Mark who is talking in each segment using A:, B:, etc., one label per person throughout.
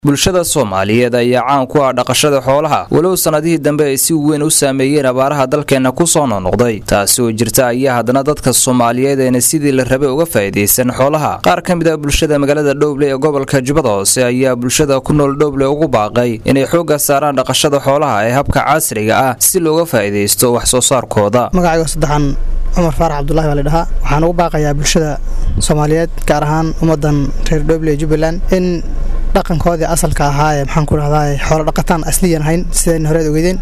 A: bulshada soomaaliyeed ayaa caan ku ah dhaqashada xoolaha walow sannadihii dambe ay si weyn u saameeyeen abaaraha dalkeenna ku soo noqnoqday taasi oo jirta ayaa haddana dadka soomaaliyeed ayna sidii la rabay uga faa'iidaysan xoolaha qaar ka mid ah bulshada magaalada dhowble ee gobolka jubbada hoose ayaa bulshada ku nool dhowble ugu baaqay inay xoogga saaraan dhaqashada xoolaha ee habka casriga ah si looga faa'iidaysto wax soo saarkooda
B: magacaygo saddexan cumar faarax cabdulahi baa ladhahaa waxaan ugu baaqayaa bulshada soomaaliyeed gaar ahaan ummadan reer dhowble ee jubbaland in dhaqankoodii asalka ahaa ee maxaan ku dhahdaa xoolo dhaqataan asliyan ahayn sidayna horeed ogeydeen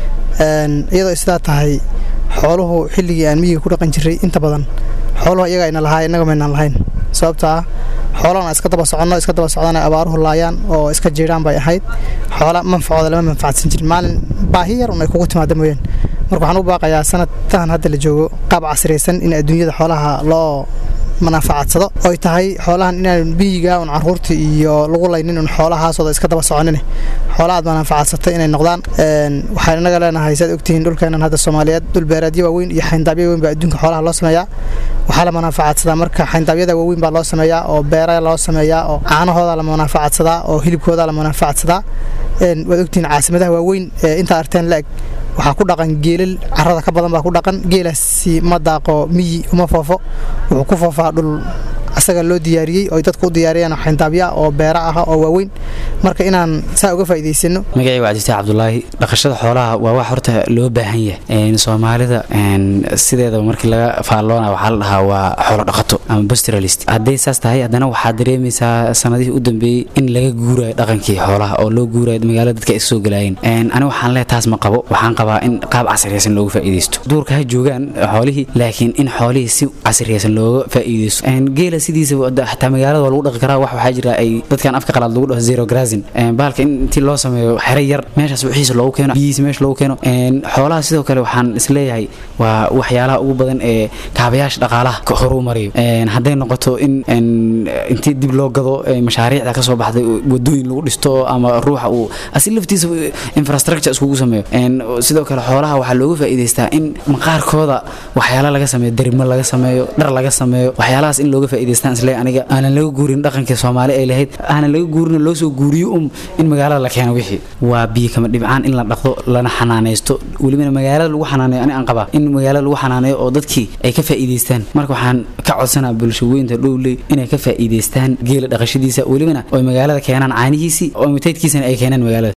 B: iyadoo sidaa tahay xooluhu xilligii aan miyiga ku dhaqan jiray inta badan xooluhu iyaga ayna lahaa innaga maynaan lahayn sababta ah xoolahana iska daba soconno iska daba socdaan ay abaaruhu laayaan oo iska jiiraan bay ahayd xoola manfacooda lama manfacadsan jirin maalin baahi yar un ay kugu timaada mooyeen marka waxaan u baaqayaa sanadtahan hadda la joogo qaab casriyaysan in adduunyada xoolaha loo manaafacadsado oy tahay xoolahan inaan biyiga un caruurta iyo lagu laynin un xoolahaasooda iska daba soconin xoola aad manaafacadsatay inay noqdaan waxaan inaga leenahay saad ogtihiin dhulkeenan hadda soomaaliyeed dhul beeraadyo waaweyn iyo xayndaabyo waaweyn baa adduunka xoolaha loo sameeyaa waxaa la manaafacadsadaa marka xayndaabyada waaweyn baa loo sameeyaa oo beera loo sameeyaa oo caanahooda la manaafacadsadaa oo hilibkooda la manaafacadsadaa waad ogtihiin caasimadaha waaweyn ee intaa arteen la-eg waxaa ku dhaqan geelal carada ka badan baa ku dhaqan geelaasi ma daaqo miyi uma foofo wuxuu ku foofaa dhul asaga loo diyaariyey oy dadku u diyaariyeen xayndaabya oo beera ah oo waaweyn marka inaan saa uga faa'iidaysano
C: magacayga waa jirta cabdulaahi dhaqashada xoolaha waa wax horta loo baahan yahay soomaalida sideedaba markii laga faalloona waxaa la dhahaa waa xoolo dhaqato ama pastoralist hadday saas tahay haddana waxaa dareemaysaa sanadihii u dambeeyey in laga guurayo dhaqankii xoolaha oo loo guurayo magaalada dadka ay soo galaayeen ani waxaan leehay taas ma qabo waxaan qabaa in qaab casriyaysan looga faa'iidaysto duurka ha joogaan xoolihii laakiin in xoolihii si casriyaysan looga faa'iidaysto geela sidiisa xataa magaalada waa lagu dhaqi karaa wax waxaa jira ay dadkan afka qalaad lagu dhaho zero grazin bahalka in intii loo sameeyo xere yar meeshaas wixiisa loogu keeno biyihiisa meesha loogu keeno xoolaha sidoo kale waxaan isleeyahay waa waxyaalaha ugu badan ee kaabayaasha dhaqaalaha horuu mariyo hadday noqoto in intii dib loo gado mashaariicda kasoo baxday wadooyin lagu dhisto ama ruuxa uu asi laftiisa infrastructure iskugu sameeyo sidoo kale xoolaha waxaa looga faa'iidaystaa in maqaarkooda waxyaala laga sameeyo darimo laga sameeyo dhar laga sameeyo waxyaalahaas in looga faa'iidaystaan isle aniga aanan laga guurin dhaqankii soomaali ay lahayd aanan laga guurin loo soo guuriyo um in magaalada la keeno wixii waa biyo kama dhibcaan in la dhaqdo lana xanaanaysto welibana magaalada lagu xanaaneeyo ani aan qabaa in magaalada lagu xanaaneeyo oo dadkii ay ka faa'iidaystaan marka waxaan ka codsanaa bulshaweynta dhowley inay ka faa'iidaystaan geela dhaqashadiisa welibana oy magaalada keenaan caanihiisii oo mitaydkiisana ay keenaan magaalada